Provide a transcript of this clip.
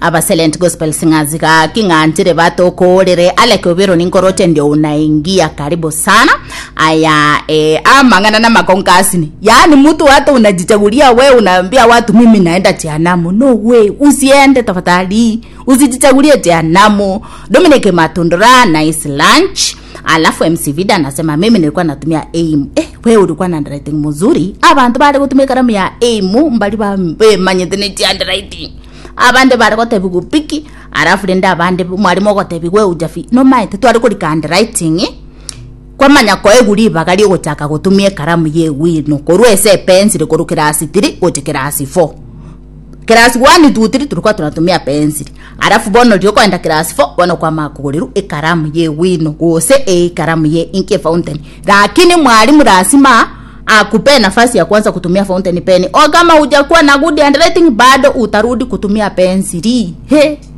abaselent gospel singers ka king'anjire batokorere aleke obero ninkorote ndio unaingia karibu sana aya eh, amang'ana na makonkasini yaani mtu hata unajichagulia we unaambia watu mimi naenda jehanamu no way usiende tafadhali usijichagulie jehanamu dominic matundura nice lunch alafu mc vida anasema mimi nilikuwa natumia aim eh, we ulikuwa na handwriting mzuri abantu bari gutumia karamu ya aim mbali bamanyite ni handwriting abande bari gotebi gupiki alafu rende abande mwarimu ogotebi gwe ujafi no maite twari kurika handwriting kwamanya koeguri ibaga riogochaka gutumia ekaramu ye wino korwa ese pencil koru kirasi 3 goche kirasi 4 kirasi 1 2 3 tulikuwa tunatumia pencil alafu bono riokoenda kirasi 4 bono kwama kuguriru ikaramu ye wino gose e ikaramu ye inke fountain lakini mwalimu lazima akupe nafasi ya kwanza kutumia fountain pen o kama hujakuwa na good handwriting bado utarudi kutumia pensili he